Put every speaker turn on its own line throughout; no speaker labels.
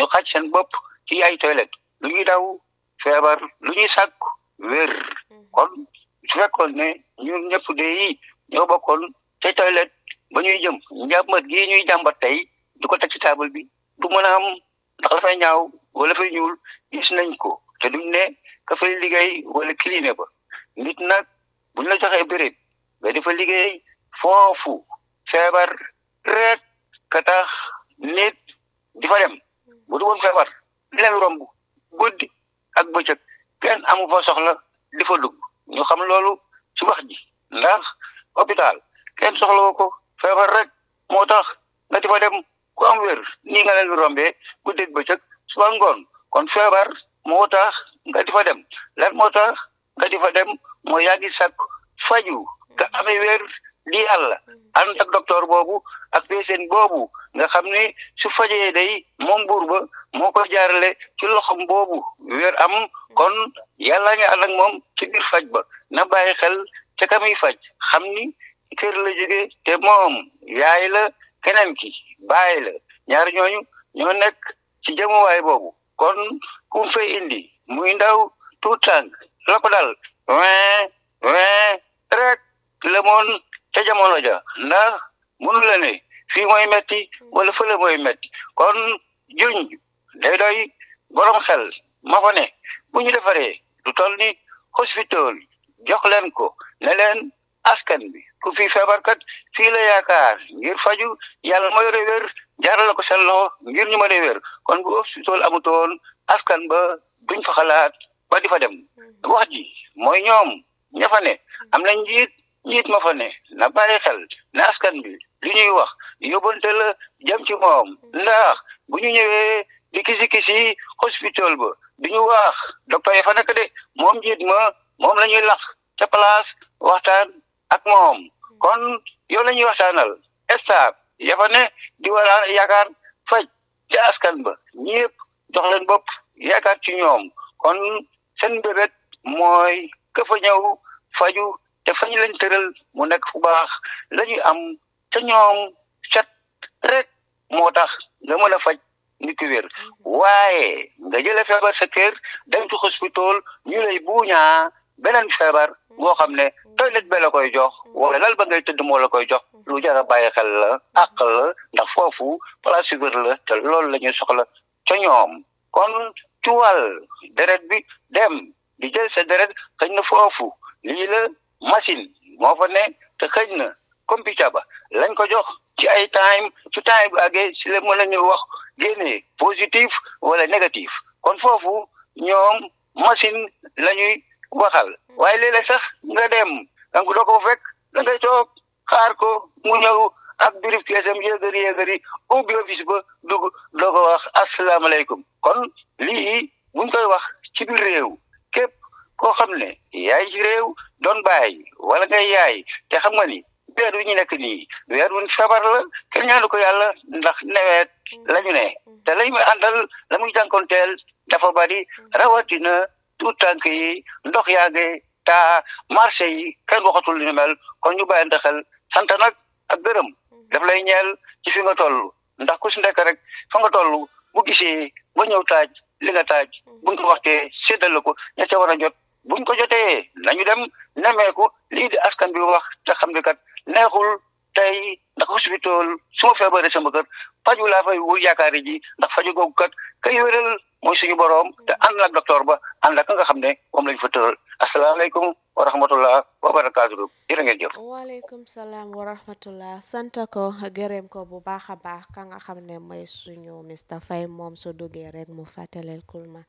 ñu xaj seen bopp ci ay toilette lu ñuy daw feebar lu ñuy sàkku wér kon su fekkoon ne ñun ñëpp de yi ñoo bokkoon te toilette ba ñuy jëm njàmbat gii ñuy jàmbat tey du ko teg ci table bi du mën a am ndax dafay ñaaw wala fay ñuul gis nañ ko te duñ ne ka fay liggéey wala clinique ba nit nag buñ la joxee béréb nga dafa liggéey foofu feebar rek ka tax nit di fa dem bu du woon feebar di leen romb guddi ak bëccëg kenn amu fa soxla di fa dugg ñu xam loolu ci wax ji ndax hôpital kenn soxla ko feebar rek moo tax nga di fa dem ku am wér nii nga leen di rombee guddi ak bëccëg suba ngoon kon feebar moo tax nga di fa dem lan moo tax nga di fa dem moo yaa ngi sàkk faju nga amee wér di yàlla ànd ak docteur boobu ak patient boobu nga xam ni su fajee day moom buur ba moo ko jaarale ci loxom boobu wér am kon yàlla nga ànd ak moom ci biir faj ba na bàyyi xel ca ka muy faj xam ni kër la jóge te moom yaay la keneen ki bàyyi la ñaar ñooñu ñoo nekk ci jëmuwaay boobu kon ku fay indi muy ndaw tout tànk la ko dal win win rek la moon ca jamono ja ndax mënu la ne fii mooy metti wala fële mooy metti kon juñ day doy borom xel ma fa ne bu ñu defaree lu toll ni hospital jox leen ko ne leen askan bi ku fi feebarkat fii la yaakaar ngir faju yàlla mooy yore wér jaarale ko seen loxo ngir ñu mën a wér kon bu hospital amutoon askan ba duñ fa xalaat ba di fa dem wax ji mooy ñoom ña fa ne am na njiit njiit ma fa ne na bàyyi xel ne askan bi li ñuy wax yóbbante la jëm ci moom ndax bu ñu ñëwee di kisi kisi hospital ba du ñu wax docteur yi fa nekk de moom njiit ma moom la ñuy lax ca place waxtaan ak moom kon yow la ñuy waxtaanal staff ya fa ne di wala yaakaar faj ca askan ba ñëpp jox leen bopp yaakaar ci ñoom kon seen mbébét mooy ka fa ñëw faju te fañ leen tëral mu nekk fu baax la ñuy am te ñoom set rek moo tax nga mën a faj nit ki wér waaye nga jëlee feebar sa kër dem ci hospital ñu lay buuñaa beneen feebar boo xam ne toilette ba la koy jox wala lal ba ngay tëdd moo la koy jox lu jar a bàyyi xel la àq la ndax foofu place wér la te loolu la ñuy soxla ca ñoom kon ci wàll deret bi dem di jël sa deret xëy na foofu lii la machine moo fa ne te xëy na computer ba lañ ko jox ci ay time ci time bi àggee si la mën nañu wax génne positif wala négatif kon foofu ñoom machine la ñuy waxal waaye léeg-léeg sax nga dem donc doo ko fekk da ngay toog xaar ko mu ñëw ak birif keesam yéegari yéegari ubbi office ba dugg doo ko wax asalaamaaleykum kon lii buñ koy wax ci biir réew képp koo xam ne yaay ci réew doon bàyyi wala ngay yaay te xam nga ni weer wi ñu nekk nii weer wu feebar la kenn ñaanu ko yàlla ndax nawet la ñu ne te lañ muy àndal la muy jànkonteel dafa bari rawatina tout tànk yi ndox yaa ngi taa marché yi kenn waxatul li ñu mel kon ñu bàyyante xel sant nag ak gërëm daf lay ñeel ci fi nga toll ndax ku si nekk rek fa nga toll bu gisee ba ñëw taaj li nga taaj buñ ko waxtee séddale ko ña ca war a jot buñ ko jotee nañu dem nemeeku lii di askan bi wax te xam ne kat neexul tey ndax hospital su ma feebaree sama kër faju laa fay wu yaakaari ji ndax faju googu kat kay wéral mooy suñu boroom te ànd ak docteur ba ànd ak nga xam ne moom lañ fa tëral asalaamaaleykum wa rahmatullah wa barakaatu jërë ngeen jëf
waaleykum salaam wa rahmatullah sant ko gërëm ko bu baax a baax ka nga xam ne mooy suñu Mr Faye moom su duggee rek mu fàttaleel kulma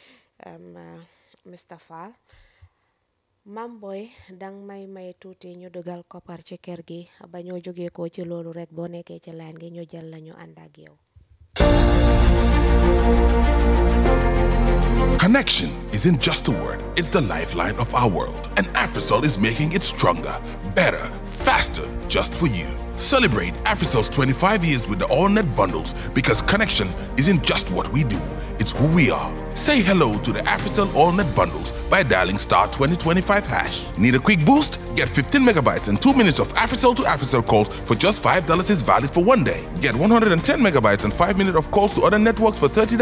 Mr Fall mam boy dang may may tuuti ñu dugal koppar ci kër gi ba ñoo jógee ko ci loolu rek boo nekkee ci laan gi ñu jël lañu ànd ak yow
Connection isn't just a word, it's the lifeline of our world. And Afrisol is making it stronger, better, faster, just for you. Celebrate Afrisol's 25 years with the AllNet bundles because connection isn't just what we do, it's who we are. Say hello to the Africell AllNet bundles by dialing star 2025 hash. Need a quick boost? Get 15 megabytes and 2 minutes of Africell to Africell calls for just $5 is valid for one day. Get 110 megabytes and 5 minutes of calls to other networks for 30